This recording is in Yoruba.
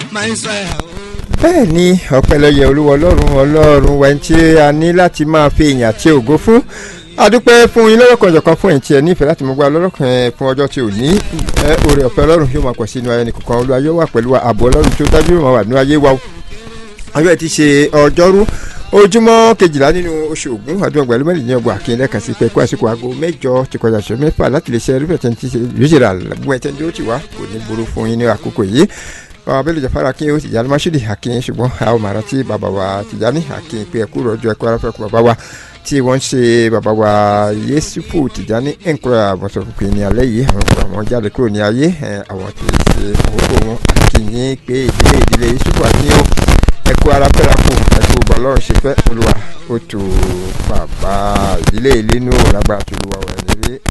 bẹ́ẹ̀ ni ọ̀pẹ̀lẹ̀yẹ olúwa ọlọ́run ọlọ́run wẹ̀ tí a ní láti máa fi èèyàn àti ògo fún adúpẹ́ fún yín lọ́rọ̀ kan jọ̀kan fún ẹ̀yìn tí ẹ nífẹ̀ẹ́ láti mú gbá lọ́rọ̀ kan fún ọjọ́ tí ò ní oore ọ̀fẹ́ ọlọ́run yóò máa pọ̀ sí inú ayé nìkankan olúwa yóò wà pẹ̀lú ààbò ọlọ́run tó dájú yóò máa wà nínú ayé wa ọjọ́ ti ṣe ọjọ́rú ojúmọ́ kejìlá nínú oṣù ògún ọdún ọgbà ẹlẹ́mẹ́rin ní ọgbà kí n lẹ́ẹ̀kan sí pé kó àsìkò aago mẹ́jọ ti kọjá ṣe mẹ́fà láti lè ṣe ẹrú ẹ̀tẹ̀ ti ṣe yóò gbọ́ ẹ̀tẹ̀ tí ó ti wá kò ní burú fún yín ní àkókò yìí bàbá bẹ́ẹ̀ lè jẹ́ fara kí ó Tìjàní Mashood Akin ṣùgbọ́n a ó máa rántí bàbá wa Tìjàní Akin pé ẹkú rọ̀jò ẹkú aráfẹ́ kú bàbá wa tí wọ́n ń ṣe bàbá wa Yéṣùfù Tìjàní ẹ̀ńkúrẹ́ àbọ̀sọ̀kùnkùn ní alẹ́ yìí àwọn ọkọ̀ àwọn jáde kúrò ní ayé àwọn tí ì ṣe àkókò wọn àkìyìn pé ìdílé ìdílé Yéṣùfù àníyàn ẹkú aráfẹ́ra kù ẹkú bọ́lọ́run ṣe fẹ́ olúwa ó tu bàbá ìdílé ìlénú lágbára tó olúwa wẹ̀ nílé